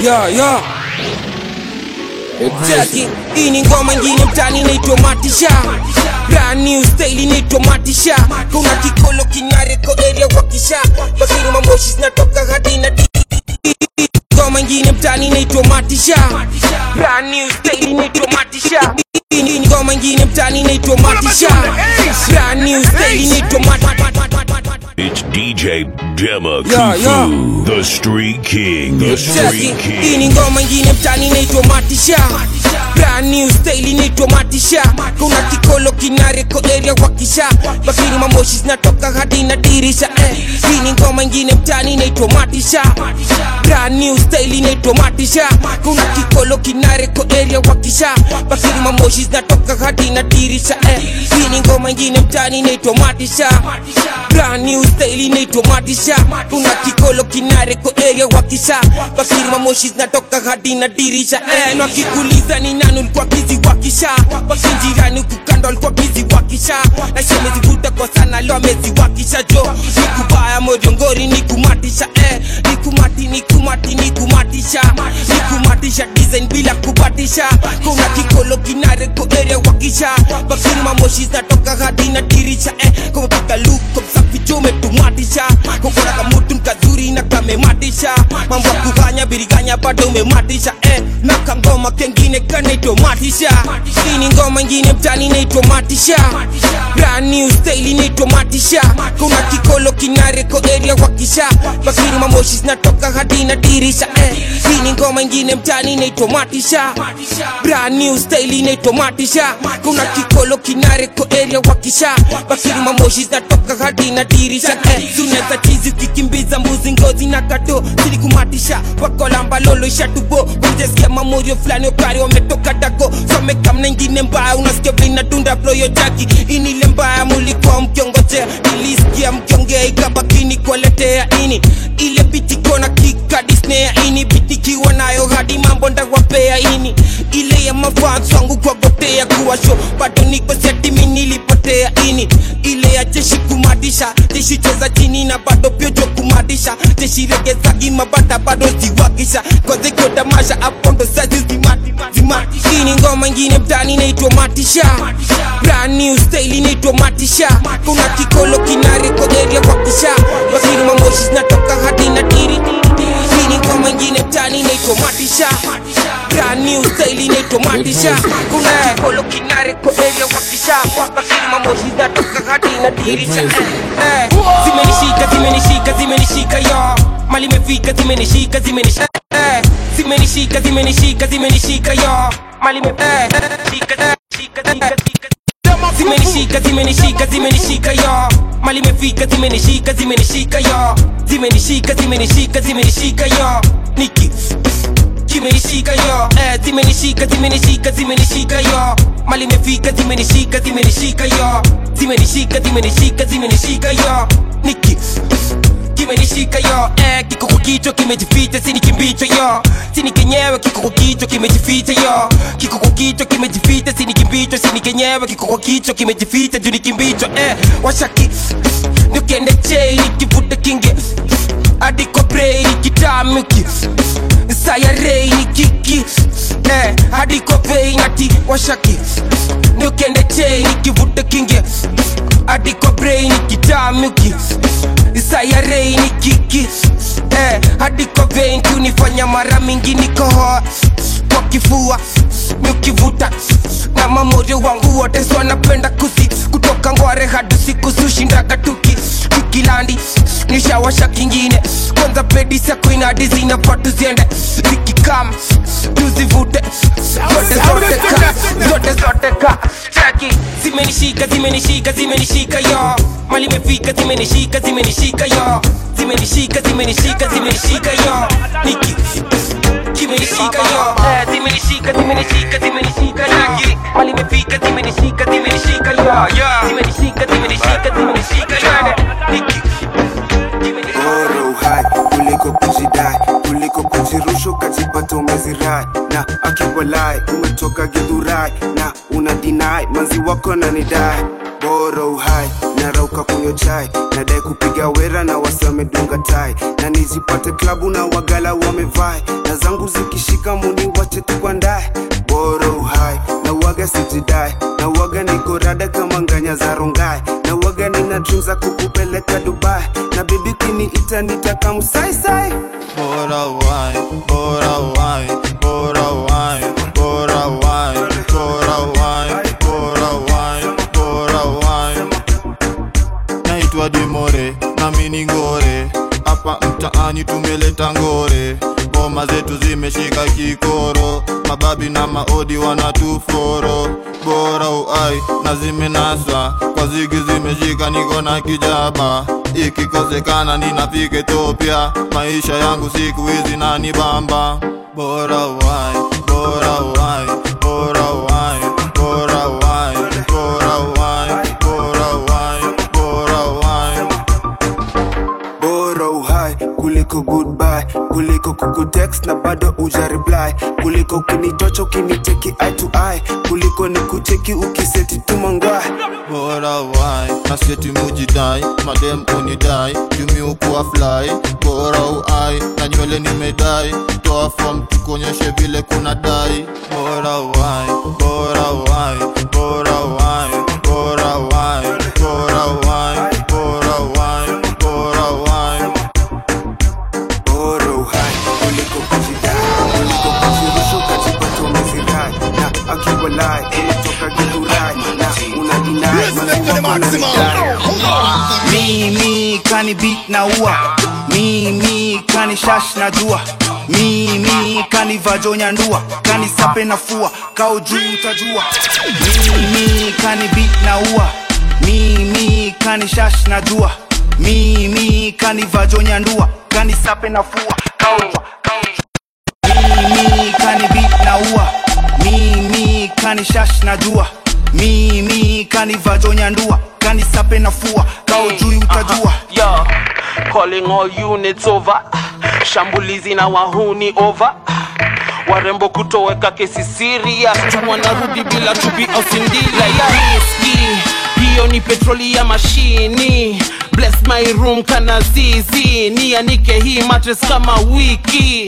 yo yo Jackie, hii ni ngoma ingine mtani inaitwa Matisha Brand new style inaitwa Matisha Kuna kikolo kinareko area wakisha Bakiri mamoshi zinatoka hadi na di Ngoma ingine mtani inaitwa Matisha Brand new style inaitwa Matisha Hii ni ngoma ingine mtani inaitwa Matisha Brand new style inaitwa Matisha It's DJ Dema Yeah, yeah. Kufu, the Street King, the Jackie, Street hii King. ni ngoma ingine mtani inaitwa Matisha Brand new style inaitwa Matisha Kuna kikolo kinareko area wakisha Bakiri mamoshi zinatoka hadi na dirisha eh. Hii ni ngoma ingine mtani inaitwa Matisha Brand new style inaitwa Matisha Kuna kikolo kinareko area wakisha Bakiri mamoshi zinatoka hadi na dirisha eh. Hii ni ngoma ingine mtani inaitwa Matisha Brand new style inaitwa Matisha Kuna kikolo kinareko area wakisha Bakiri mamoshi zinatoka hadi na dirisha eh. Na kikuliza ni nani ulikuwa bizi wakisha Basi jirani kukando alikuwa bizi wakisha Na shemezivuta kwa sana leo amezi wakisha jo Nikubaya moriongori nikumatisha eh. Nikumati nikumati nikumatisha Nikumatisha design bila kubatisha Kuna kikolo kinareko area wakisha Bakiri mamoshi zinatoka hadi na dirisha eh. Kumepika look kumsafi jo umetumatisha Kokora kamutu nkazuri na kamematisha Mambo ya kuganya biriganya bado umematisha eh. Na kangoma kengine kanaitwa matisha Hii ni ngoma ingine mtani inaitwa matisha Brand new style inaitwa matisha Kuna kikolo kinareko area wakisha Bakiri mamoshi zinatoka hadi na dirisha eh. Hii ni ngoma ingine mtani inaitwa matisha Brand new style inaitwa matisha Kuna kikolo kinareko area wakisha Bakiri mamoshi zinatoka hadi na dirisha eh. Suneza chizi ukikimbiza mbuzi ngozi na kato Sili kumatisha wakolamba lolo ishatubo Kumjesikia mamorio fulani okari wametoka dako Somekamna ingine mbaya unasikia vile inadunda bloyo jaki Inile mbaya mulikuwa mkiongoje Nilisikia mkiongea ikabakini kuwaletea ini Ile biti kona kika disnea ini Biti kiwa nayo hadi mambo ndawapea ini Ile ya mafans wangu kuwagotea kuwa show Bado niko seti mi nilipotea ini Ile ya jeshi kumadisha Jeshi cheza chini na bado pyojo kumadisha Jeshi regeza gima bata bado ziwakisha Koze koda masha apondo sazi zimati zimati Hii ni ngoma ingine mtani inaitwa matisha Brand new style inaitwa matisha Kuna kikolo kinareko area wakisha Bakiri mamoshi zinatoka hadi na diri Hii ni ngoma ingine mtani inaitwa matisha Brand new style inaitwa matisha Kuna kikolo kinareko area wakisha Bakiri mamoshi zinatoka hadi na dirisha eh, eh. Zimenishika zimenishika zimenishika yo Mali imefika zimenishika zimenishika eh. Zimenishika zimenishika zimenishika yo Mali imefika eh. shika shika shika shika zimenishika zimenishika zimenishika yo mali imefika zimenishika zimenishika yo zimenishika zimenishika zimenishika yo niki kimenishika yo eh, zimenishika zimenishika zimenishika yo mali imefika zimenishika zimenishika yo zimenishika zimenishika zimenishika yo niki kimenishika yo eh, kiko kwa kichwa kimejificha sini kimbicho yo sini kenyewe kiko kwa kichwa kimejificha yo kiko kwa kichwa kimejificha sini kimbicho sini kenyewe kiko kwa kichwa kimejificha juu ni kimbicho eh, washaki nikiende chei nikivuta kinge hadi kwa brei nikitamuki sayarei ni kiki eh, hadi kwa vei nati washaki nikiende chei nikivuta kinge hadi kwa brei nikitamuki sayarei ni kiki eh, hadi kwa vein kunifanya mara mingi nikohoa kwa kifua nikivuta na mamorio wangu wote so napenda kusi kutoka ngware hadi siku sushindaga tuki tukilandi nishawasha kingine kwanza pedi sako inadi zinafaa tuziende zikikam tuzivute zote zote ka zote zote ka cheki zimenishika zimenishika zimenishika yo mali imefika zimenishika zimenishika yo zimenishika zimenishika zimenishika yo niki kimenishika yo eh, zimenishika zimenishika zimenishika yo mali imefika zimenishika zimenishika yo zimenishika zimenishika zimenishika yo niki bora uhai kuliko kujidai kuliko kujirusha ukajipata umezirai na akiwalai umetoka gidhurai na una dinai manzi wako na nidai bora uhai narauka kuni kunywa chai nadai kupiga wera na wasi wamedunga tai na nijipate klabu na wagala wamevai na zangu zikishika muni wache tukwandae bora uhai na waga sijidai na waga niko rada kama nganya za rongai na waga nina dream za kukupeleka dubai na bibi kiniita nitakamsaisai Bora wai, bora wai, bora wai, bora wai, bora wai, bora wai, bora wai. Naitwa Dimore na mini ngore, hapa mtaani tumeleta ngore, ngoma zetu zimeshika kikoro, mababi na maodi wanatuforo, bora uai na zimenasa kwa zigi zimeshika, niko na kijaba ikikosekana ninafika Ethiopia, maisha yangu siku hizi nani bamba, bora uai, bora uai, bora uai, bora uai, bora uai, bora uai, bora uai. bora uhai kuliko goodbye kuliko kukutext na bado uja reply kuliko ukinitocha ukinicheki eye to eye kuliko nikucheki ukiseti tumangwai bora wai nasieti mujidai madem unidai jumi ukuwa fly bora uai na nywele nimedai toa fom tukuonyeshe vile kuna dai bora wai bora wai bora wai bora wai bora wai bora wai bora wai bora uhai kuliko kujidai kuliko kujirusha ukajipata umezirai na akiwalai unatoka githurai na unadinai maziwa mimi kani beat na ua mimi kani shash na jua mimi kani vajonya ndua kani sape na fua kao juu utajua mimi kani beat na ua mimi kani shash na jua mimi kani vajonya ndua kani sape na fua kao kao mimi kani beat na ua mimi kani shash na jua mimi kani vajonya ndua kani sape na fua kao juu utajua Yo, calling all units over. Shambulizi na wahuni over. Warembo kutoweka kesi serious, wanarudi bila tubi au sindila ya riski. Hiyo ni petroli ya mashini. Bless my room kana zizi, nianike hii mattress kama wiki.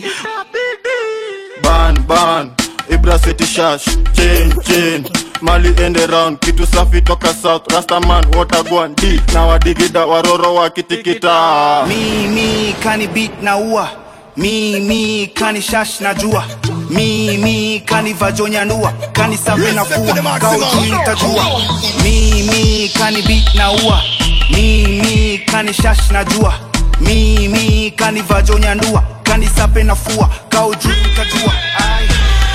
ban ban ibra city shash chain chain mali end around kitu safi toka south rastaman watagwan d na wadigida waroro wakitikita mimi kani beat na ua mimi kani shash na jua mimi kani vajonya ndua kani sape na fua kao juu utajua mimi kani beat na ua mimi kani shash na jua mimi kani vajonya ndua kani sape na fua kao juu utajua Ai.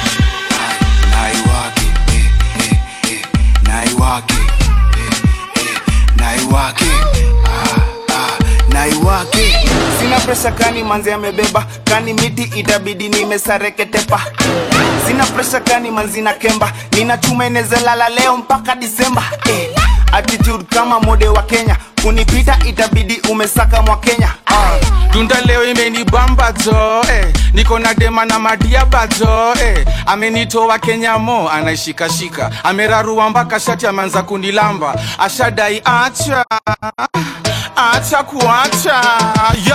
naiwake eh, eh, eh, naiwake eh, eh, naiwake ah, ah, naiwake sina presha kani manzi amebeba kani miti itabidi nimesareketepa sina presha kani manzi na kemba nina chuma inezalala leo mpaka disemba eh, attitude kama mode wa kenya kunipita itabidi umesaka mwa kenya ah. tunda leo imenibamba jo eh. niko na dema na madiaba jo eh. amenitoa kenya mo anaishikashika amerarua mpaka shati ameanza kunilamba ashadai acha acha kuacha yo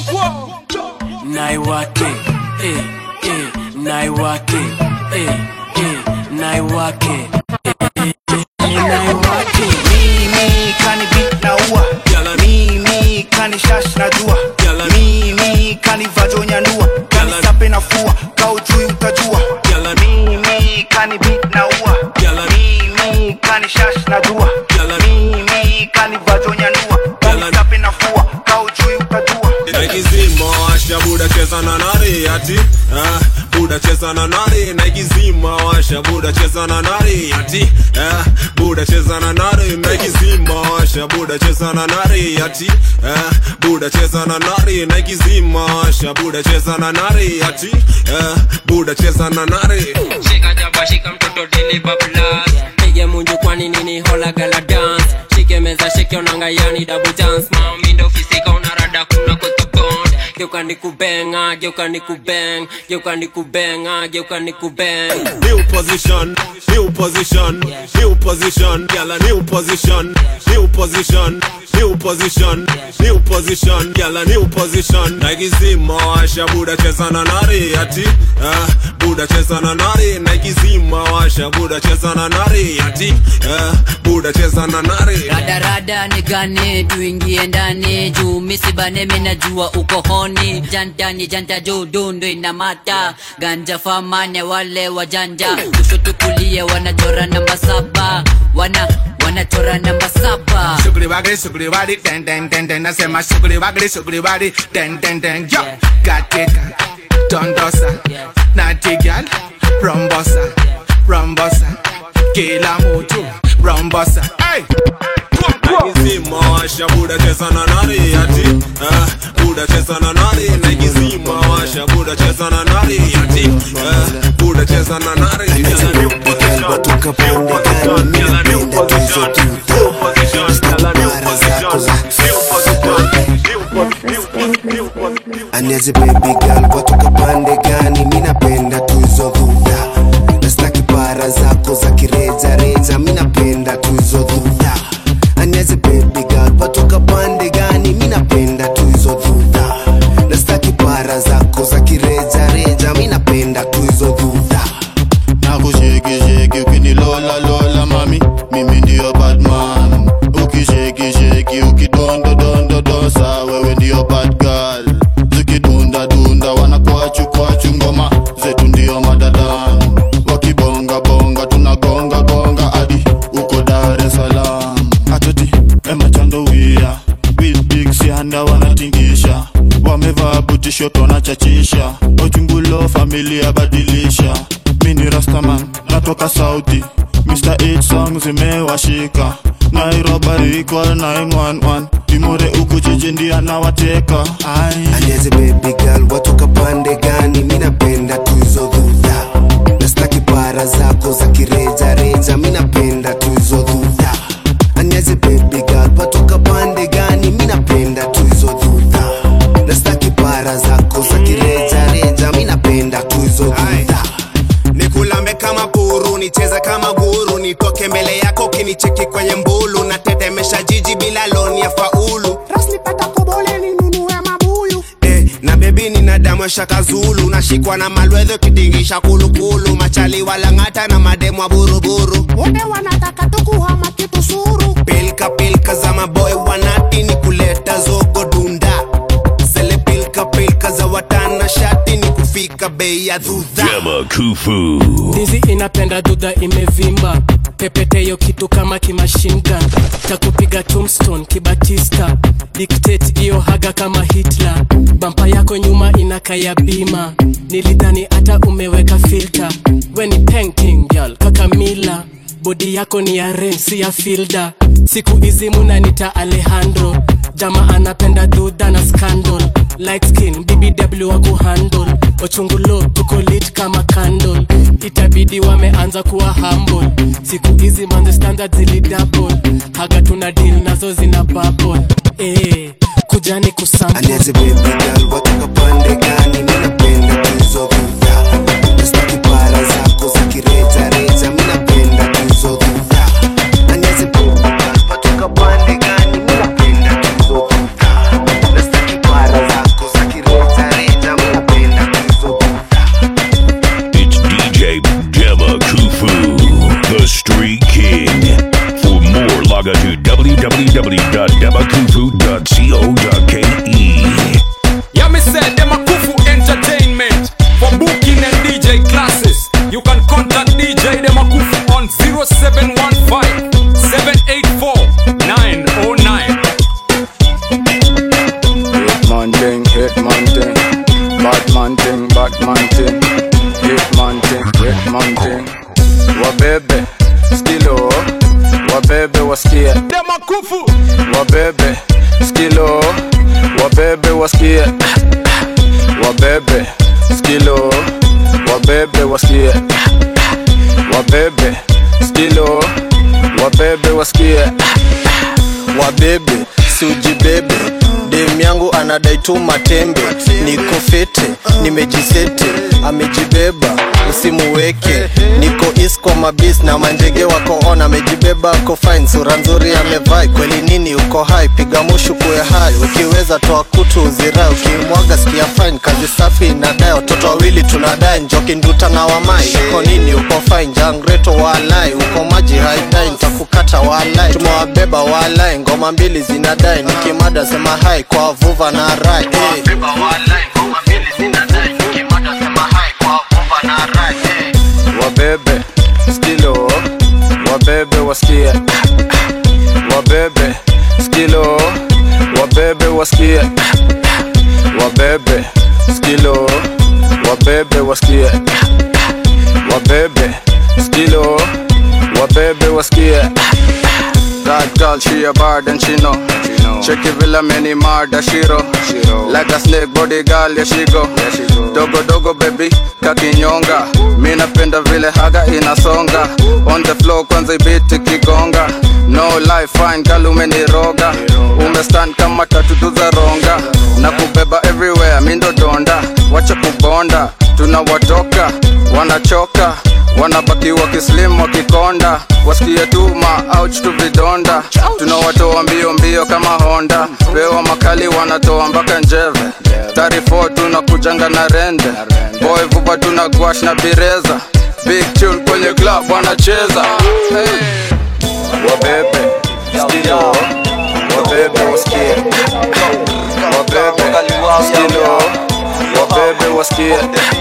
naiwake eh, eh, naiwake eh, eh, naiwake eh, eh, eh, naiwake mimi kani beat na ua mimi kani shash na jua mimi kani vajonya ndua kani sape na fua kao juu utajua mimi kani beat na ua mimi kani shash na jua mimi kani vajonya ndua kani sape na fua kao juu utajua naikizima washa buda cheza na nari ati ah, buda cheza na nari naikizima washa buda cheza na nari ati ah, buda cheza na nari naikizima washa buda cheza na nari ati ah, buda cheza na nari naikizima washa buda cheza na nari ati ah, buda cheza na nari shika jaba shika mtoto dili bablas pige munju kwani nini hola gala dance shike meza shike onanga yani double dance mami ndo fisika unarada kuna kwetu bond geuka ni kubenga geuka ni kubeng geuka ni kubenga geuka ni kubeng new position new position, new position, gyal a new position, new position, new position, new position, gyal a new position. Nike zima washa buda cheza na nari ati, ah, buda cheza na nari. Nike zima washa buda cheza na nari ati, ah, buda cheza na nari. radarada nigane tuingie ndani juu misibane minajua uko honi jantani janta juu dundu inamata ganja famane wale wajanja kushoto kulia wanachora namba saba wana wanachora namba saba Sugri wagri, sugri wadi, den den den den. Nasema sugri wagri, sugri wadi, den den den. Yo, katika dondosa, nati gal, rombosa, rombosa, kila mtu rombosa. Hey, Nike zima washa buda cheza na nari ati, ah, buda cheza na nari. Nike zima washa buda cheza na nari ati, ah, buda cheza na nari. Gyal a new position, Watoka new pande position, gani gyal a new minapenda tuzo position, tuta new position, gyal a new Mara zako za position, new position, new position, new Aniaze baby girl watoka pande gani minapenda tuzo dhudha nastaki para zako za kireja reja minapenda tuzo dhudha Aniaze baby girl watoka pande gani minapenda tuzo dhudha nastaki para zako za kireja reja minapenda tuzo dhudha nakushekisheki ukinilola lola mami mimi ndiyo batman ukishekisheki ukidondodondodosa wewe ndiyo batgal zikidundadunda wanakwachu-kwachu ngoma zetu ndiyo madadan wakibongabonga tunagongagonga hadi uko dar es salaam atoti emachandowia wibigsianda wanatingisha wamevaa butishoto wanachachisha ochungulo familia badilisha mini rastaman natoka sauti mr 8 song zimewashika nairobari equal 911 imore uku jiji ndia nawateka Aniaze baby girl watoka pande gani minapenda tuzo dhudha nastaki para zako za kireja reja minapenda tuzo dhudha Aniaze baby girl watoka pande gani minapenda tuzo dhudha nastaki para zako za kireja reja minapenda tuzo dhudha nikulambe kama buru nicheze kama guru nitoke mbele yako ukinicheki kwenye mbulu natetemesha jiji bila loni ya faulu rasnipata kobole ninunue mabuyu eh, na bebi nina damu ya shaka zulu nashikwa na malwedho kidingisha kulukulu machali walang'ata na mademwa buruburu wote wanataka tukuhama kitu suru pilka pilka za maboy wanati ni kuleta zogo dunda zele pilka pilka za watana shati ni kufika bei ya dhudha Dema Kufu. ndizi inapenda dudha imevimba pepeteyo kitu kama kimashingan takupiga tombstone kibatista dictate iyo haga kama hitler bampa yako nyuma inakaya bima nilidhani hata umeweka filter we ni painting girl kakamila bodi yako ni ya ren si ya filda siku hizi munanita alejandro jama anapenda dudha na scandal light skin bbw wa kuhandle ochungulo tuko lit kama candle itabidi wameanza kuwa humble siku hizi manze standard zilidouble haga tuna deal nazo zina bubble eh kujani kusample Aniaze baby girl watoka pande gani minapenda tuzo dhudha nastaki para zako za kireja reja minapenda tuzo dhudha Aniaze baby girl watoka pande gani minapenda tuzo dhudha nastaki para zako za kireja reja minapenda tuzo dhudha It's DJ Dema Kufu, the Street King. For more, log on to www.demakufu.co.ke. Yeah, me said them a Kufu Entertainment for booking and DJ classes. You can contact DJ them a Kufu on 0715 784 909. Hitman thing, hitman thing, Batman thing, Batman thing, hitman thing, hitman thing. Wabebe, skilo, wabebe wasikie. Dema Kufu. Wabebe, skilo, wabebe wasikie. Wabebe, skilo, wabebe wasikie. Wabebe, skilo, wabebe wasikie. wabebe siujibebe dem yangu anadai tu matembe niko fete nimejisete amejibeba usimuweke niko isko mabis na manjege wako on amejibeba ako fine sura nzuri amevai kweli nini uko hai piga mushu kuya hai ukiweza toa kutu uzirai ukimwaga sikia fine kazi safi inadai watoto wawili tunadai njoki nduta na wamai uko nini uko fine jangreto walai uko maji haidai nitakukata walai tumewabeba walai ngoma mbili zinadai nikimada sema hai kwa vuva na rai hey. wabebe skilo wabebe wasikie wabebe skilo wabebe wasikie wabebe skilo wabebe wasikie wabebe skilo wabebe wasikie That girl, she a bad and she know. Check it villa many murder shiro. Like a snake body girl, yeah she go. Dogo dogo baby, kakinyonga. Mi napenda vile haga inasonga. On the floor kwanza ibiti kigonga. No life fine girl umeniroga. Umestand kama tatu za ronga. Na kubeba everywhere, mi ndo donda. Wacha kubonda, tunawatoka, wanachoka wanabaki wakislim wakikonda wasikie tuma ouch tu vidonda tunawatoa mbio mbio kama honda pewa makali wanatoa mpaka njeve 34 tunakujanga na rende boy vuba tuna gwash na bireza big tune kwenye club wanacheza hey. wabebe skilo wabebe wasikie wabebe skilo wabebe wasikie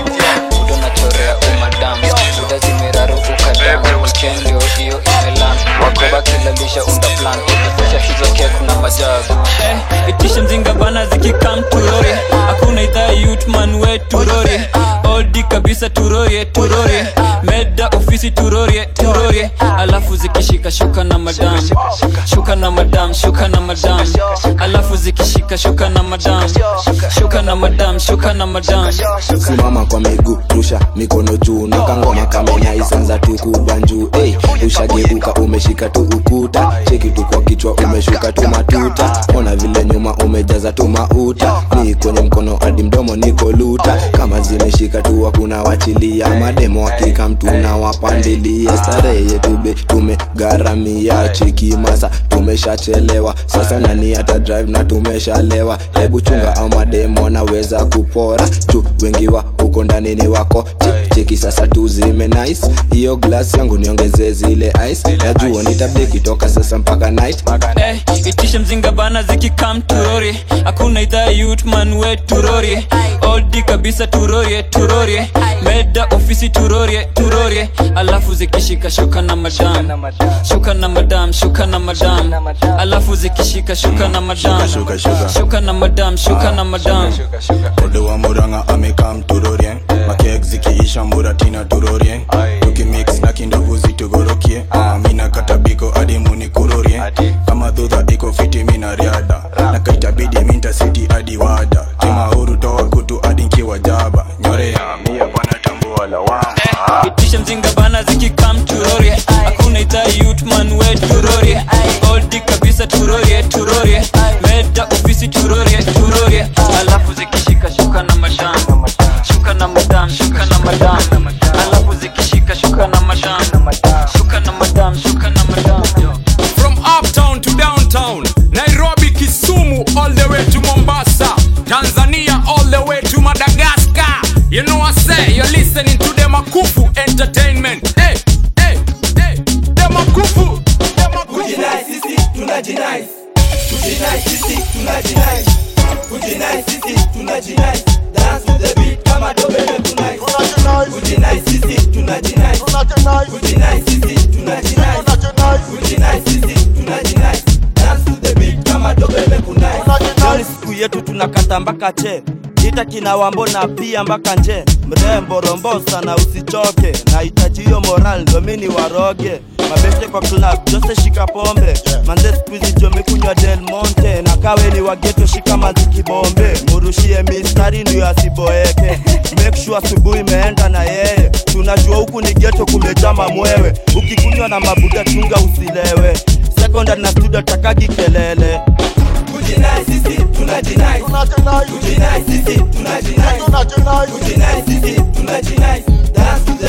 unachorea umadam buda zimeraru ukadam weekend hiyo imelan wakoba kilalisha unda plan ukifusha hizo kek na majabu Eh, itisha mzinga bana zikikam turori hakuna idhaa yutman we turori oldi kabisa turorie turorie meda ofisi turorie turorie alafu zikishika shuka na madam shuka na madam shuka na madam alafu zikishika shuka na madam shuka na madam shuka na madam simama kwa miguu rusha mikono juu na kangoma kamenya isanza tu kubanjuu hey, ushageuka umeshika tu ukuta cheki tu kwa kichwa umeshuka tu matuta ona vile nyuma umejaza tu mauta ni kwenye mkono hadi mdomo niko luta kama zimeshika tu hakuna wachilia mademo hakika mtu na wapandilia starehe yetu be tumegharamia cheki masa tumeshachelewa sasa nani hata drive na tumeshalewa hebu chunga au mademo wanaweza kupora tu wengi wa uko ndani ni wako Che- cheki sasa tu zime nice hiyo glass yangu niongezee zile ice najua nitabdeki toka sasa mpaka night Eh, itishe mzinga bana zikikam turori hakuna idhaa yutman we turori oldi kabisa turorie turorie meda ofisi turorie turorie alafu zikishika shuka na madam shuka na madam shuka na madam alafu zikishika shuka na madam Shuka, shuka. shuka na madam shuka na madam Odo wa Murang'a amekam turorie makek zikiisha muratina turorie tukimix na kindovu zitugorokie mina katabiko hadi munikurorie kama dhudha iko fiti mina riada na kaitabidi minta siti hadi wada kimahuru toa kutu hadi nkiwa jaba nyorea mia bwana tambua lawama itishe mzinga bana zikikam turorie hakuna idhaa yutman we turorie oldi kabisa turorie turorie meda ofisi turorie turorie alafu zikishika shuka na madam shuka na madam shuka na madam alafu zikishika shuka na madam shuka na madam shuka na madam From uptown to downtown, Nairobi, Kisumu, all the way to Mombasa, Tanzania, all the way to Madagascar. You know I say, you're listening to the Makufu Entertainment. Hey, hey, hey, the Makufu, the Makufu. Kujinai sisi tunajinai Kujinai sisi tunajinai Kujinai sisi tunajinai Dance to the beat kama dobe mekunai Kujinai sisi tunajinai Kujinai sisi tunajinai Kujinai sisi tunajinai Dance to the beat kama dobe mekunai Leo ni siku yetu tunakata mpaka che ita kina wambo na pia mpaka nje mrembo rombosa na usichoke nahitaji hiyo moral ndo mini waroge mabeste kwa club jose shika pombe manze skuizi jomekunywa del monte na kawe ni wageto shika manzi kibombe murushie mistari ndio asiboeke make sure asubuhi imeenda na yeye tunajua huku ni geto kumejama mwewe ukikunywa na mabuda chunga usilewe sekondari na studio takagi kelele Kujinai sisi tunajinai Kujinai sisi tunajinai Kujinai sisi tunajinai Dance to the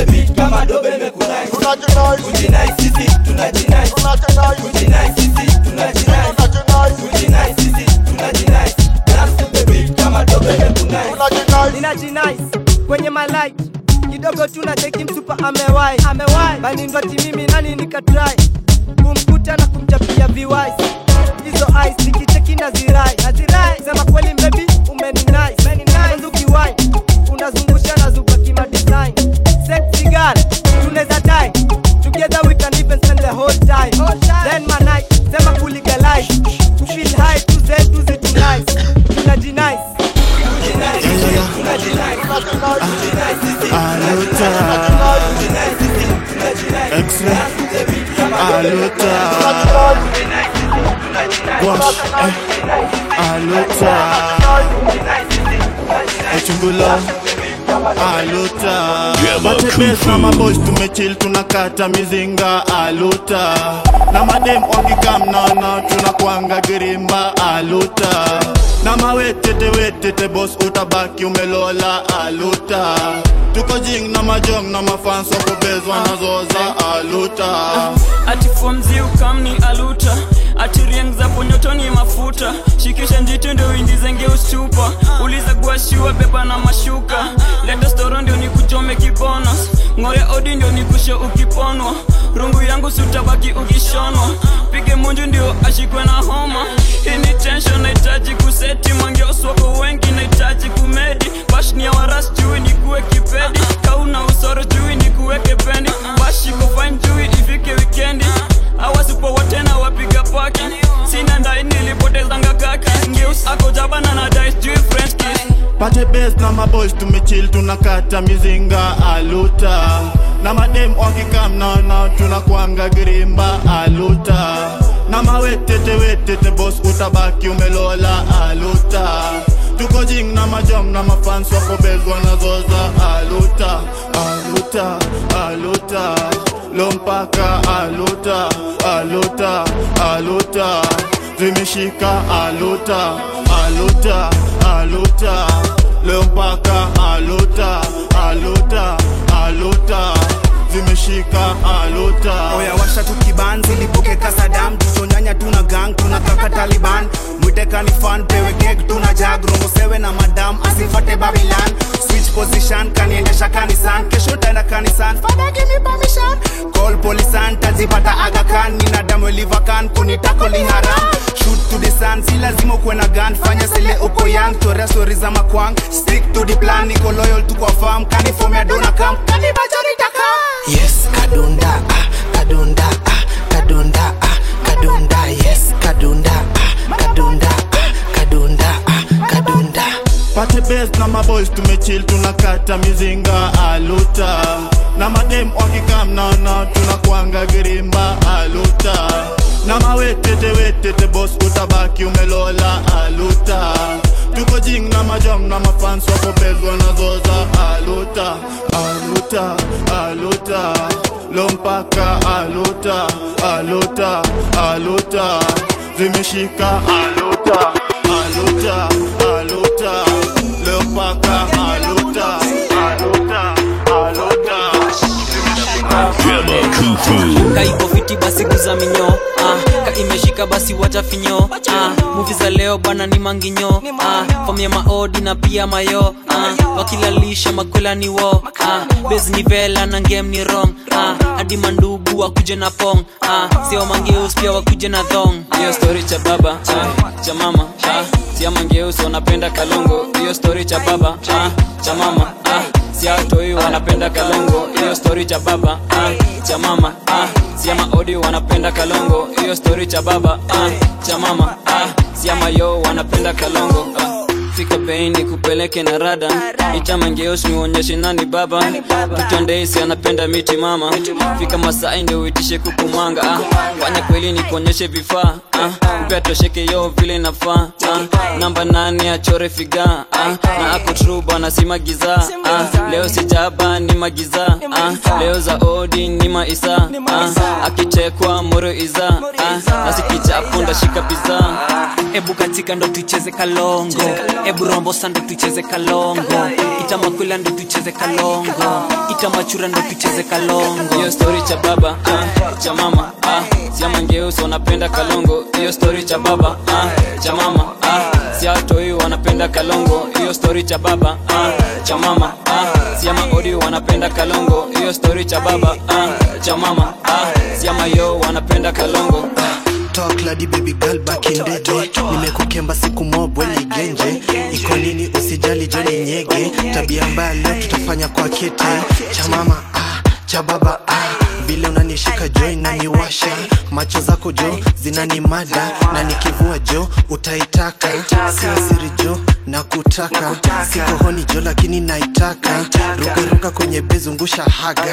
kwenye malight kidogo tuna cheki msupa amewai amewai baningoti mimi nani nikatrai kumkuta na kumchapia viwai hizo ice nikicheki na zirai na zirai sema kweli mbebi umeni nice umeni ukiwai unazungusha na zuba kima design sexy girl tunaweza die together we can even spend the whole time then my night sema kulegalize to feel high to z to z to nice tunajinice X-ray, aluta, wash, eh, aluta, echungula, aluta. Matebes na maboys tumechill tunakata mizinga aluta na madem wakikam naona tunakwanga girimba aluta na mawetete wetete bos utabaki umelola aluta tuko jing na majong na mafans wakobezwa nazoza aluta ati fomzi ukamni aluta ati rieng za ponyotoni mafuta shikisha njiti ndio indizenge ustupa uliza guashiwa beba na mashuka leta storo ndio nikuchome kibonos ng'ore odi ndio nikushe ukiponwa rungu yangu sutabaki ukishonwa pige munju ndio ashikwe na homa hii ni tension nahitaji kuseti mangeoswako wengi nahitaji kumedi bashnia waras jui nikuwe kipedi kauna usoro jui nikuweke pendi bashiko fine jui ifike wikendi awasipo wote na wapiga paki sina ndai nilipotezanga kaki ngeus ako jabana na dice jui french kiss pate bes na maboys tumechill tunakata mizinga aluta na madem wakikam naona tunakwanga girimba aluta na mawetete wetete bos utabaki umelola aluta tuko jing na majong na mafans wakobezwa nazoza aluta aluta aluta lompaka aluta aluta aluta zimeshika aluta aluta aluta leo mpaka aluta aluta aluta zimeshika aluta oya washa tukibanzi lipokeka sadam tuchonyanya tuna gang tuna kaka taliban mwitekani fan pewe kek tuna jag romo sewe na madam asifate babilan switch position kaniendesha kanisan kesho taenda kanisan fada give me permission call polisan tajipata agakan nina damu livakan kunitakoli haram shoot to the sun si lazima ukuwe na gun fanya sile uko young torea stori za makwang stick to the plan niko loyal tu kwa farm kanifomea dona kam kanibajorita kam yes kadunda ah, kadunda ah, kadunda ah, kadunda yes kadunda ah, kadunda ah, kadunda ah, kadunda pate bes na maboys tumechill tunakata mizinga aluta na madem wakikam naona tunakwanga girimba aluta na mawetete wetete bos utabaki umelola aluta tuko jing na majong na mafans wakobezwa nazoza aluta aluta aluta lompaka aluta aluta aluta zimeshika aluta aluta aluta leo mpaka aluta aluta aluta Gemma Kufu. kaiko fiti basi guza minyo ah, ka imeshika basi wacha finyo ah, muvi za leo bwana ni manginyo ah, fom ya maodi na pia mayo ah, wakilalisha makwela ni wo ah, bes ni vela na ngem ni rong ah, hadi mandugu wakuje na pong ah, sio mangeus pia wakuje na thong hiyo story cha baba ah, cha mama ah, sia mangeus wanapenda kalongo hiyo story cha baba ah, cha mama ah, siatoi wanapenda kalongo hiyo story cha baba ah, cha mama ah, siama odi wanapenda kalongo hiyo story cha baba ah, cha mama ah, siama yo wanapenda kalongo ah. fika beini kupeleke na rada itamangeos niuonyeshe nani baba tutondeisi anapenda miti mama fika masai ndio uitishe kukumanga ah. fanya kweli ni kuonyeshe vifaa ah. upea tosheke yo vile nafaa ah. namba nane achore figa ah. na ako tru bana si magiza ah. leo sijaba ni magiza ah. leo za odi ni maisa ah. akichekwa moro iza ah. nasikichapo ndashika piza ebu katika ndo tucheze kalongo ebu rombosa ndo tucheze kalongo itamakwila ndo tucheze kalongo itamachura ndo tucheze kalongo hiyo story cha baba ah, cha mama ah, ah. siamangeusi wanapenda kalongo hiyo stori cha baba ah. cha mama ah. siatoi wanapenda kalongo hiyo stori cha baba ah. cha mama ah. siama odi wanapenda kalongo hiyo stori cha baba ah. cha mama ah. siama yo wanapenda kalongo talk lady baby girl back in the day nimekukemba siku mobwe ligenje iko nini usijali joni nyege tabia mbaya leo tutafanya kwa kete cha mama ah, cha baba ah. vile unanishika jo inaniwasha macho zako jo zinanimada na nikivua jo utaitaka sio siri jo na kutaka siko honi jo lakini naitaka rukaruka kwenye bezungusha haga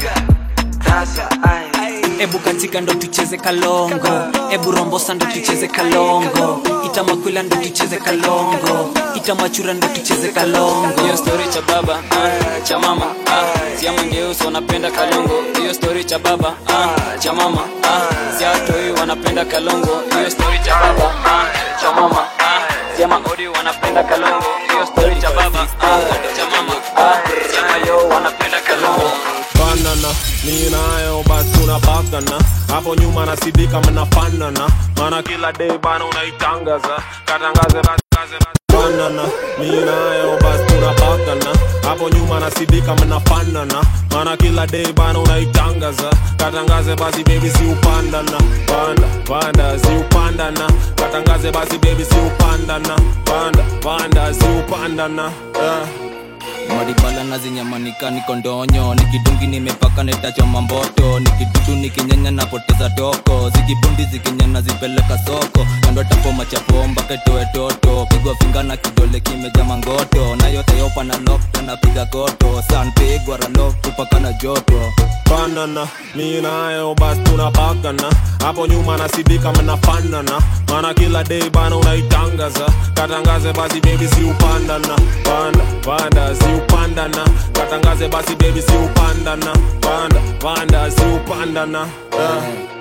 ebu katika ndo tucheze kalongo ebu rombosa ndo tucheze kalongo itamakwila ndo tucheze kalongo itamachura ndo tucheze kalongo hiyo stori cha baba ah. cha mama ah. siamangeusi wanapenda kalongo hiyo stori cha baba ah. cha mama ah. siatoi wanapenda kalongo hiyo stori cha baba ah. cha mama ah. siama odi wanapenda kalongo hiyo stori cha baba ah. cha mama ah. siama yo wanapenda kalongo banana mi nayo basi tunapakana hapo nyuma nasidika mnafanana mana kila day bana unaitangaza katangaze basi kaze basi. banana mi nayo basi tunapakana hapo nyuma nasidika mnafanana mana kila day bana unaitangaza katangaze basi baby si upandana panda panda si upandana katangaze basi baby si upandana panda panda si upandana yeah. maribala na zinyamanika niko ndonyo nikidungi nimepaka netachoma mboto nikidutu nikinyanya napoteza toko zikibundi zikinyana zipeleka soko kando tapoma chapo mpaka itoe toto pigwa finga na kidole kimeja mangoto na yote yopa na lokto napiga koto sanpigwa ralok tupaka na joto banana mi nayo basi tunapakana hapo nyuma nasidika mnafanana mana kila day bana unaitangaza katangaze basi baby si upandana panda panda si upandana katangaze basi baby si upandana panda panda si upandana yeah.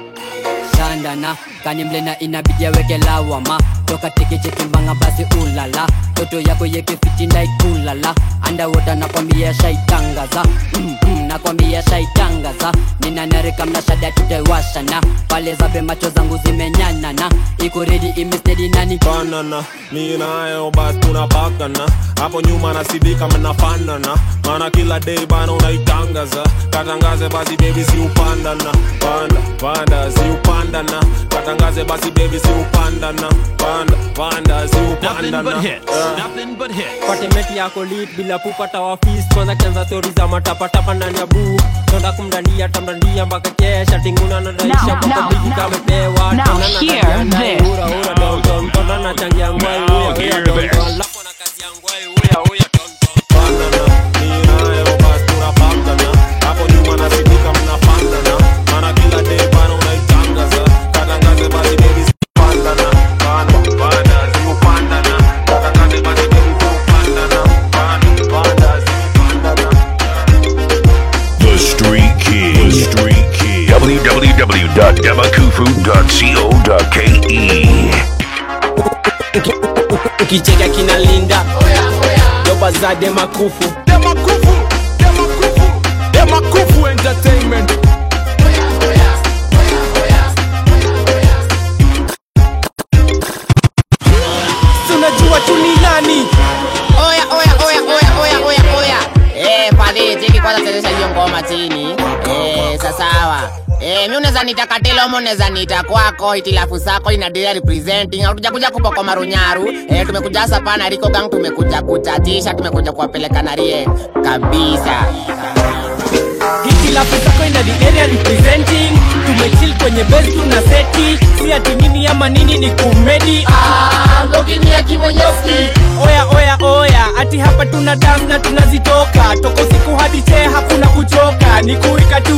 shandana kanimlena inabidi aweke lawama toka tekechekimbanga basi ulala toto yako yekefitindaikulala andawota nakwambia shaitangaza mm, mm, nakwambia shaitangaza ninanarika mnashada tutaiwashana pale zabe macho zangu zimenyanana iko redi imestedi nani banana mi nayo basi tunapakana hapo nyuma nasidika mnafanana mana kila day bana unaitangaza katangaze basi baby si upandana panda panda si upandana katangaze basi baby si upandana panda panda si upandana yeah. patemeti yako lit bila kupata wafis kwanza kianza stori za matapatapa ndani ya buu tonda kumdandia tamdandia mpaka kesha tinguna nadaisha Now, mpaka now, bigi kamepewa now Tona hear natagia ndai, this. ura ura don don tonda na changia ngwai uya uya don don alafu na kazi ya ngwai uya uya don hapo nyuma nasidika mnafanana mana kila day bana unaitangaza katangaze basi baby si upandana panda panda si upandana katangaze basi baby si upandana panda panda si upandana The Street King. The Street King. www.demakufu.co.ke. ukicheka kinalinda doba za demakufu demakufu entertainment tunajua tuni nani oya oya oya oya oya oya oya eh pale cheki kwanza chezesha hiyo ngoma chini eh sasawa Eh, mi unaweza nita katilomo unaweza nita kwako itilafu sako inadia representing hatuja kuja kupoko marunyaru eh, tumekuja hasa pana riko gang tumekuja kuchatisha tumekuja kuwapeleka na rie kabisa hitilafu zako ina the area representing tumechill kwenye base tuna seti si ati nini ama nini ni kumedi oya oya oya ati hapa tuna dance na tunazitoka toko siku hadi chee hakuna kuchoka ni kuika tu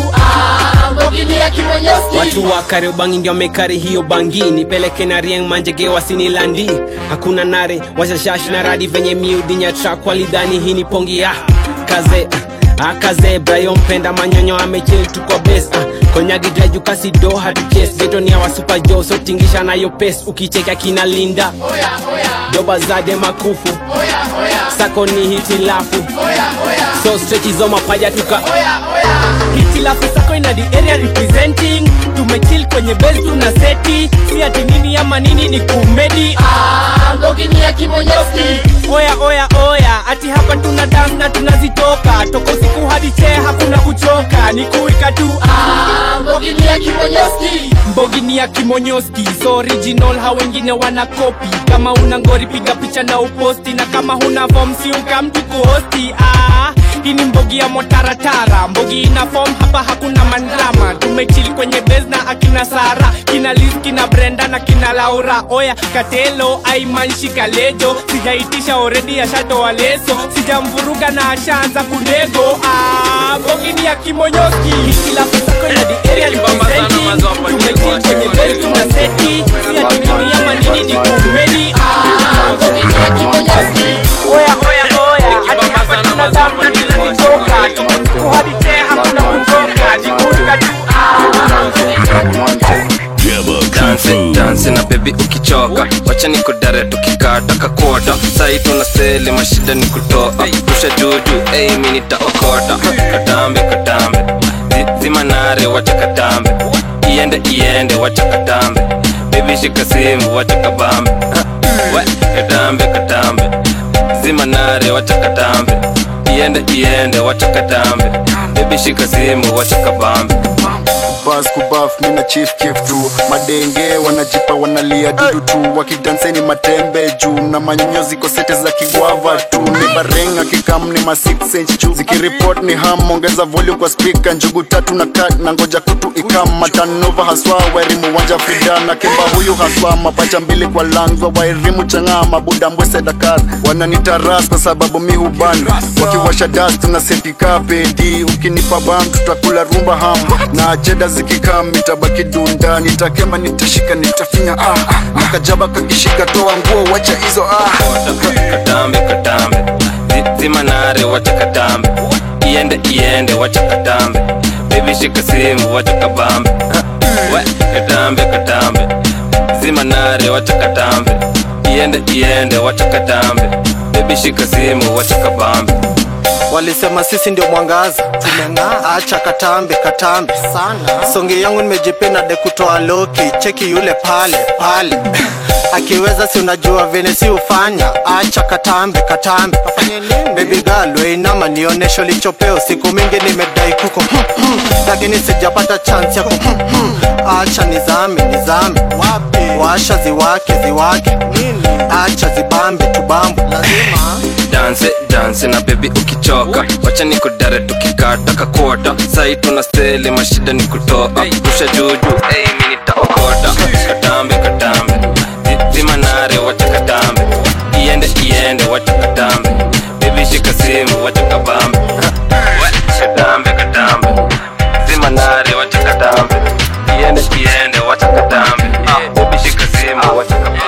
watu wa kariobangi ndio mekari hiyo bangi nipeleke na rieng manjege wasinilandi hakuna nare washashash na radi venye miudinya trak walidhani hii ni pongi ya kaze akaze brayo mpenda manyonyo amechil tuko bes ah, konyagidaju kasido hatuches getonia wasupa jo so tingisha nayo pes ukicheka kina linda doba zade makufu sako ni hitilafu so strechizo mapaja tuka hitilafu sako ina the area representing tumechill kwenye base tuna seti si ati nini ama nini ni kumedi mbogini ya kimonyoski oya oya oya ati hapa tuna dance na tunazitoka toka usiku hadi chee hakuna kuchoka ni kuika tu mbogini ya kimonyoski mbogini ya kimonyoski so original ha wengine wana kopi kama una ngori piga picha na uposti na kama huna form si ukamtu kuhosti ah, hii ni mbogi ya motaratara mbogi ina form hapa hakuna mandrama tumechili kwenye base na akina sara kina liz kina brenda na kina laura oya katelo aimanshi kalejo sijaitisha oredi ashatoa leso sijamvuruga na ashaanza kunego ah, mbogi ni ya kimonyoski kila sako ina the area representing tumechili kwenye base tuna seti si ati nini ama nini ni kumedi ah, mbogi ni ya kimonyoski oya oya oya ati hapa tuna damu na tunazitoka tuko hadi tee hakuna kutoka jikuka tu dansi dansi na bebi ukichoka wacha ni kudare tukikata kakota sai tuna seli mashida ni kutoa rusha juju ei mi nitaokota katambe katambe Zi- zimanare wacha katambe iende iende wacha katambe bebi shika simu wacha kabambe Ha, we katambe katambe zimanare wacha katambe iende iende wacha katambe bebi shika simu wacha kabambe bas kubaf mina chief kif tu madenge wanajipa wanalia dudu tu wakidanseni matembe juu na manyonyo ziko sete za kigwava tu ni barenga kikam ni ma 6 inch juu zikiripot ni ham ongeza volume kwa speaker njugu tatu na kat na ngoja kutu ikam matanova haswa wairimu wanja frida na kimba huyu haswa mapacha mbili kwa langwa wairimu chang'aa mabuda mbwese dakar wananitaras kwa sababu mi huban wakiwasha das tuna setika pedi ukinipa bam tutakula rumba ham na cheda zikikam itabaki dunda nitakemba nitashika nitafinya ah nakajaba kakishika toa nguo wacha hizo ah katambe katambe Zi- zimanare wacha katambe iende iende wacha katambe bebi shika simu wacha kabambe Ha, we katambe katambe zimanare wacha katambe iende iende wacha katambe bebi shika simu wacha kabambe walisema sisi ndio mwangaza tumeng'aa acha katambe katambe sana songe yangu nimejipenda de kutoa loki cheki yule pale pale akiweza si unajua vene si ufanya acha katambe katambe baby girl weinama nionesho lichopeo siku mingi nimedai kuko lakini sijapata chance yako acha nizame nizame washa ziwake ziwake acha zibambe tubambe lazima danse danse na bebi ukichoka wacha ni kudare tukikata kakota sai tuna steli mashida ni kutoa rusha juju ei mi nitaokota katambe katambe Zi- zimanare wacha katambe iende iende wacha katambe bebi shika simu wacha kabambe Ha, we, katambe katambe zimanare wacha katambe iende iende wacha katambe Ah, bebi shika simu wacha kabambe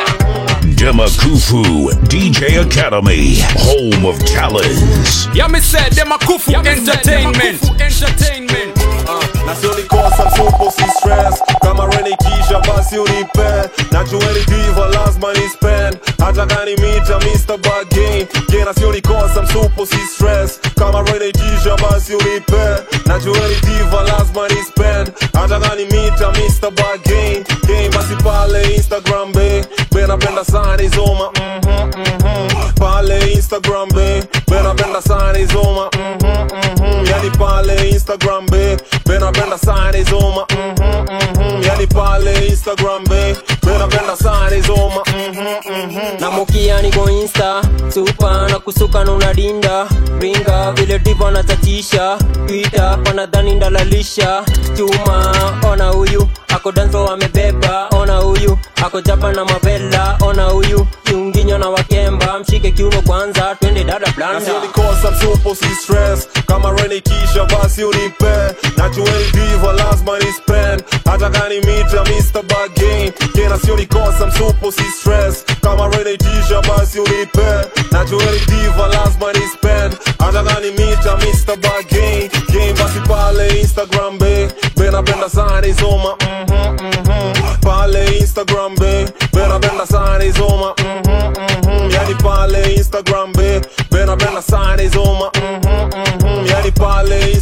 Demakufu DJ Academy, home of talents. Yeah, me said them a kufu entertainment. Entertainment. na sio nikosa msupo si stress kama renikisha basi unipe najueni diva lazima ni spend hata kani mita Mr. Bargain yeah, na sio nikosa msupo si stress kama renikisha basi unipe najueni diva lazima ni spend hata kani mita Mr. Bargain yeah, basi pale Instagram be be napenda sana izoma mhm, mhm. pale Instagram be be napenda sana izoma mhm, mhm. yani pale Instagram be be napenda sana izoma mhm, mhm. yani pale Instagram be be napenda sana izoma mhm, mhm. na mokia niko insta supa na kusuka na unadinda ringa vile divo natatisha twita panadhani ndalalisha chuma ona huyu ako danso amebeba ona huyu ako japa na mavela ona huyu kiunginyo na wakemba mshike kiuno kwanza twende dada na blanda sio nikosa msupo si stress kama renikisha basi unipe najueni diva lazima ni spend hata kani mita Mr. Bargain yeah, na sio nikosa msupo si stress kama renikisha basi unipe najueni diva lazima ni spend hata kani mita Mr. Bargain yeah, basi pale Instagram be be napenda sana izoma mhm, mhm. pale Instagram be be napenda sana izoma mhm, mhm. yani pale Instagram be be napenda sana izoma mhm, mhm. yani pale Instagram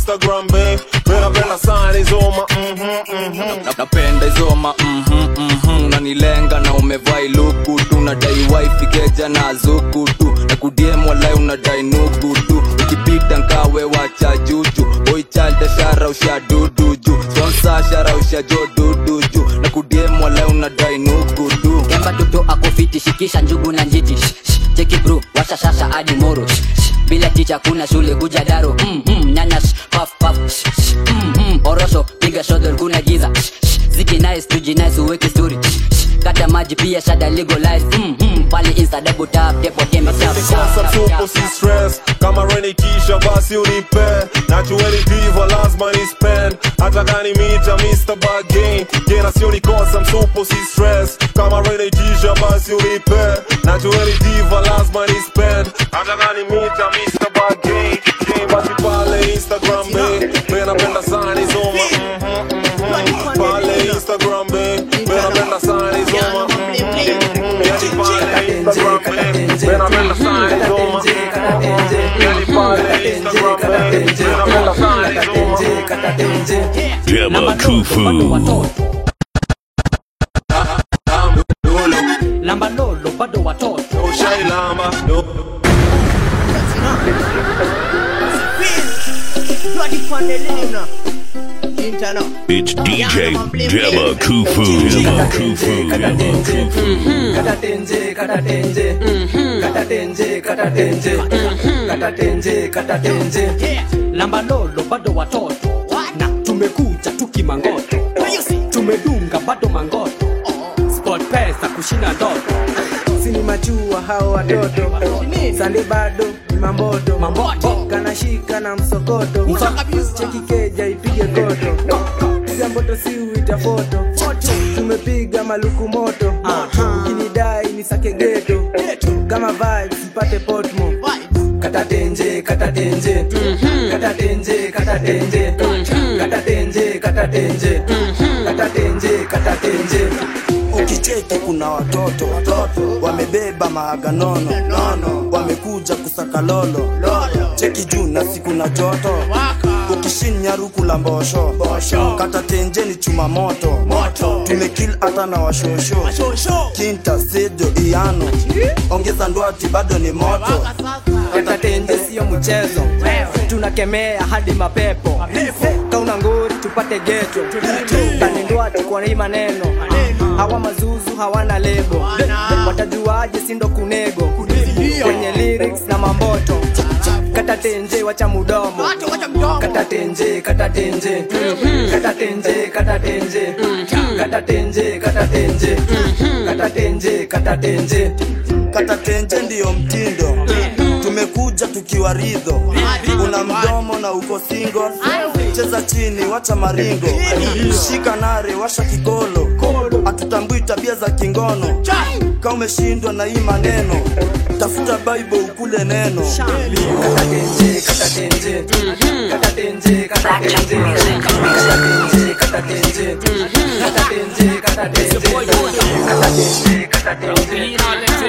instagram be menapenda sana izoma mhm, mhm. Na- napenda izoma mhm, mhm, unanilenga na umevai luku tu nadai wifi keja na zuku tu na kudiem walai unadai nuku tu ukipita nkawe wacha juju boichalda shara usha dudu ju sponsa shara usha jo dudu ju na kudiem walai unadai nuku tu kemba toto akofiti shikisha njugu na njiti Shh, shh, cheki bro washa shasha hadi moro Shh, shh, bila ticha kuna shule kuja daro mm, mm, nyanya shh, paf paf shh, shh, mm, mm, orosho piga shodol kuna giza Shh, shh, ziki nice tuji nice uweke story Shh, shh, kata maji pia shada legalize mm, mm, pale insta double tap depo tembe tap Sasa tupo si stress kama reni kisha basi unipe nachueli diva lazima ni spend hata gani mita Mr. Bargain jena sio nikosa msupo si stress kama reni kisha basi unipe nachueli diva lazima ni spend hata gani mita Mr. Bargain Jane basi pale Instagram be be napenda sana nizoma mhm, mhm. pale Instagram be be napenda sana nizoma mhm, mhm. Yani pale Instagram be be napenda sana nizoma Yani pale Instagram be be napenda sana nizoma Dema Kufu. lamba lolo bado watoto ushailamba It's DJ Dema Kufu. Dema Kufu. Dema Kufu. katatenje katatenje katatenje katatenje katatenje katatenje lamba lolo bado watoto na tumekuja tukimangoto tumedunga bado mangoto sport pesa kushinda ndoto sini machua hao watoto sande bado ni mamboto kanashika na msokoto cheki keja ipige koto piga mboto si uita foto tumepiga maluku moto ukinidai ni sake geto kama vibes mpate potmo katatenje katatenje katatenje katatenje katatenje katatenje katatenje katatenje ukicheki kuna watoto wamebeba maaga nono nono wamekuja kusaka lolo cheki juu na siku na joto ukishinya ruku la mbosho kata tenjeni chuma moto tumekil hata na washosho kinta sejo iano ongeza ndwati bado ni moto katatenje sio mchezo tunakemea hadi mapepo kauna ngori tupate geto kanindwati kwa hii maneno hawa mazuzu hawana lebo watajuaje sindo kunego kwenye lyrics na mamboto katatenje wacha mudomo katatenje katatenje katatenje katatenje katatenje katatenje katatenje katatenje katatenje ndiyo mtindo tumekuja tukiwa ridho una mdomo na uko single cheza chini wacha maringo shika nare washa kigolo hatutambui tabia za kingono ka umeshindwa na hii maneno tafuta bible ukule neno katatenje katatenje katatenje katatenje katatenje katatenje katatenje katatenje katatenje katatenje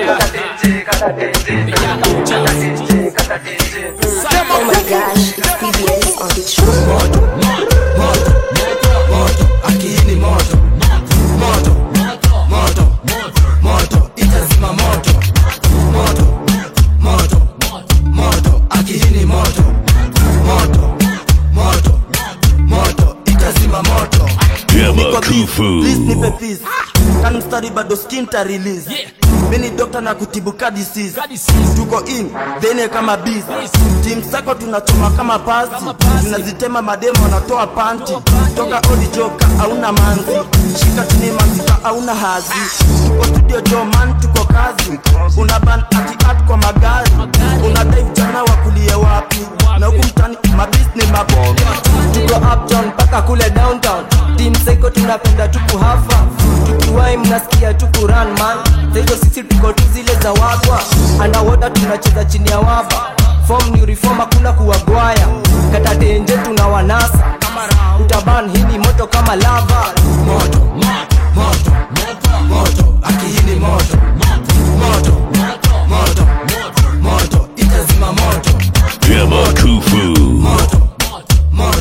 katatenje katatenje katatenje Oh my gosh, it's CBS on the track. moto moto moto akini moto moto moto moto itazima moto moto moto moto akihini moto moto moto moto itazima moto Dema Kufu. Please nipe peace kani mstari bado skin ta release mini dokta na kutibu ka disease tuko in dhene kama biz tim sako tunachoma kama pasi tunazitema mademo wanatoa panti toka odi joka hauna manzi shika chini mazika hauna hazi tuko studio joman tuko kazi una ban ati art kwa magari una dive jana wakulie wapi na huku mtani mabisni maboga tuko uptown mpaka kule downtown team psycho tunapenda tuku hafa tukiwai mnasikia tuku run man saizo sisi tuko tu zile za wagwa underwater tunacheza chini ya waba form ni reform hakuna kuwagwaya katatenje tuna wanasa utaban hii ni moto kama lava moto moto moto akihini moto moto moto moto itazima moto Dema Kufu. moto moto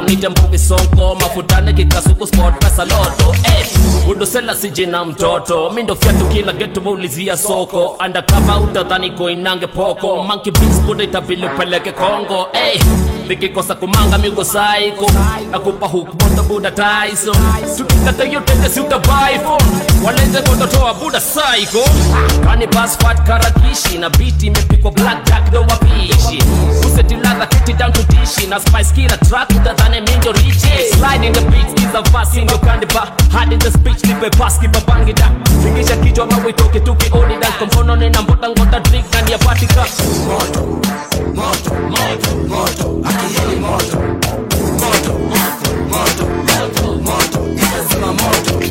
nite mbuvi sonko mafutane kikasuku sport pesa loto eh, udosela sijina mtoto mindo fyatu kila getu muulizia soko andakama utadhani koinange poko manki bis buda itabili upeleke kongo eh, nikikosa kumanga miugo saiko nakupa hukmoto buda taiso tukikata yotende si utabaifo walete kototoa buda saiko kani basfat karakishi na biti imepikwa blackjack ndo wapishi usetiladha kiti down to dishi na spice kila track utadhane mindo richi slide in the beats is a verse in your candy bar hard in the speech nipe pass kipa bangida fikisha kichwa mawe toke tuki odi dance kwa mkono nina mbota ngota drink ndani ya patika moto moto moto moto akiheli moto moto moto moto moto inazima moto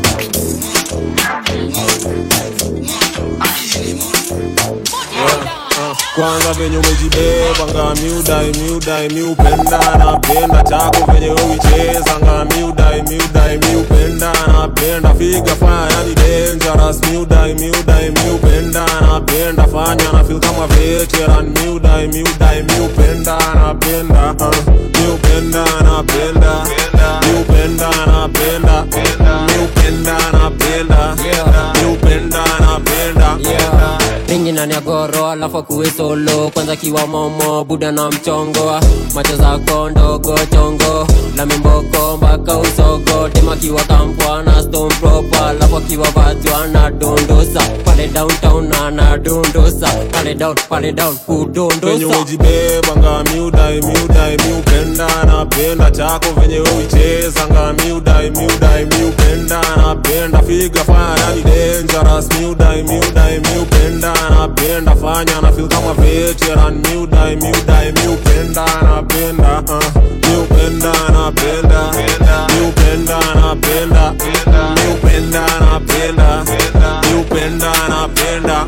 kwanza venye umejibeba nga miudai miudai miupenda napenda chako venye uicheza nga miudai miudai miupenda napenda figa fanya yani dangerous miudai miudai miupenda napenda fanya na feel kama veteran miudai miudai miupenda napenda uh, miupenda napenda miupenda napenda miupenda napenda miupenda napenda ringi nani ya goro alafu akuwe solo kwanza kiwa momo buda na mchongo macho zako ndogo chongo la mimboko mpaka usogo tema kiwa kampwa na stone proper alafu akiwa vatu anadondosa pale downtown anadondosa pale down pale down venye kudondosa umejibeba nga miudai miudai miupenda napenda chako venye uicheza nga miudai miudai miupenda napenda figa fanya yani dangerous miudai miudai miupenda napenda fanya na feel kama veteran miudai miudai miupenda napenda uh, miupenda napenda miupenda napenda miupenda napenda miupenda napenda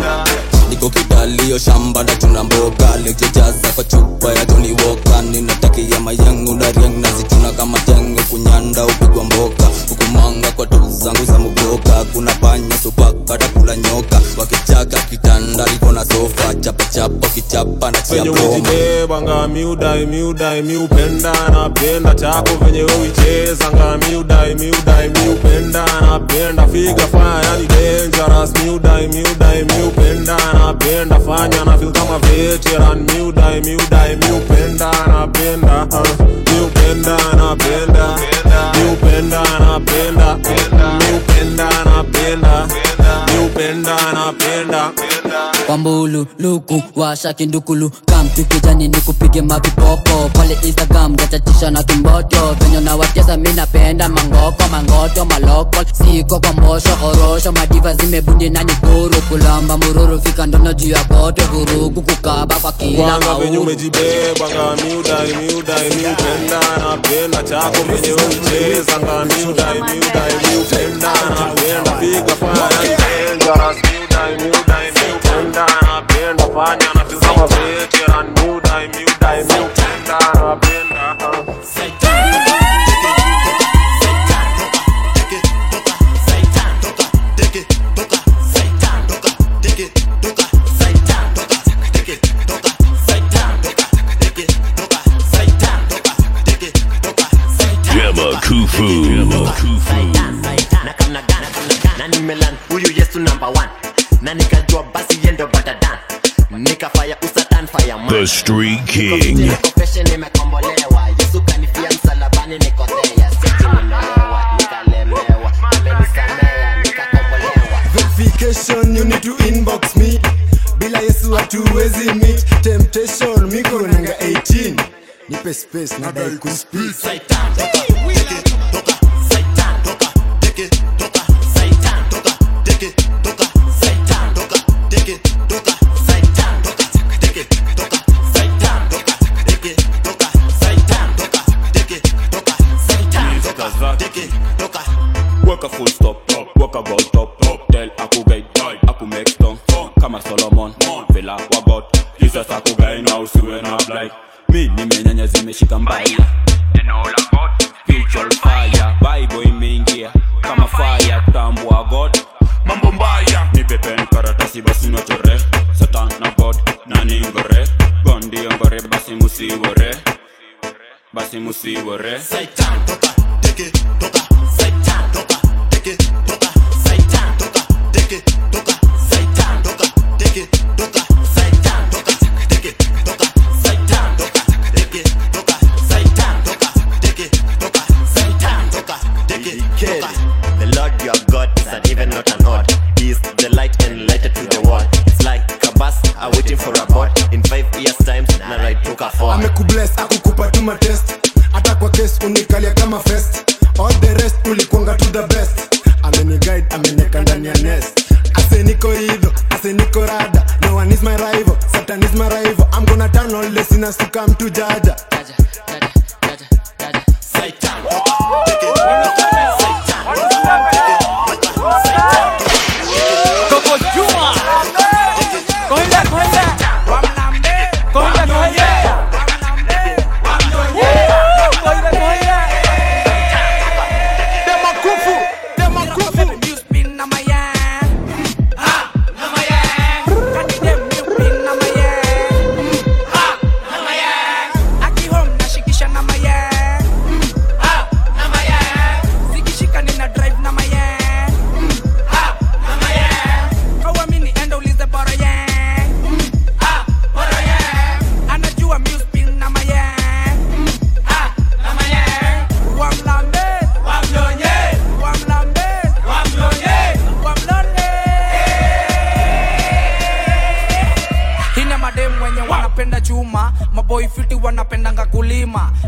niko kidalio shamba na chuna mboga lejejaza kwa chupa ya Johnny Walker ninatakia mayangu na riang nazituna kama tenge kunyanda upigwa mboka hukumanga kwa tu zangu za mugoka kuna panya supaka takula nyoka wakichaka kitanda liko na sofa chapa chapa kichapa na chia venye promo umejibeba nga miudai miudai miupenda napenda chako venye uicheza nga miudai miudai miupenda napenda figa fanya yani dangerous miudai miudai miupenda napenda fanya na feel kama veteran miudai miudai miupenda napenda uh, miupenda napenda miupenda napenda miupenda napenda miupenda napenda kwambulu luku washa kindukulu kamtu kijani ni kupige mavipopo pale instagram gachatisha na kimboto venye nawacheza mi napenda mangoko mangoto maloko siko kwa mbosho orosho madiva zimebundi na nyikuru kulamba mururu fika ndono juu ya kote vurugu kukaba kwa kila kwanza venye mauru umejibeba nga miudai miudai miupenda napenda chako venye uicheza nga miudai miudai miupenda napenda piga fanya ni dangerous miudai miudai miupenda napenda fanya na feel kama veteran miudai miudai miupenda napenda uh. Gemma Kufu. na nimelan huyu yesu number one na nikajua basi yendo batadan nikafaya usatan fire man The Street King. confession nimekombolewa yesu kanifia msalabani nikothea seti nimeolewa nikalemewa amenisamea nikakombolewa verification you need to inbox me bila yesu hatuwezi meet temptation miko nanga 18 nipe space nadai kuspeak Work a full stop, work about top, tell akugai, aku make stone, kama Solomon, vela wagot, Jesus akugai na usiwe na blight. Mi nimenyanya zimeshika mbaya, neno la God, spiritual fire, Bible imeingia kama fire, tambua God, mambo mbaya, nipe pen karatasi basi nochore, Satan na God, nani ngore, gondi ngore basi musiwore, basi musiwore.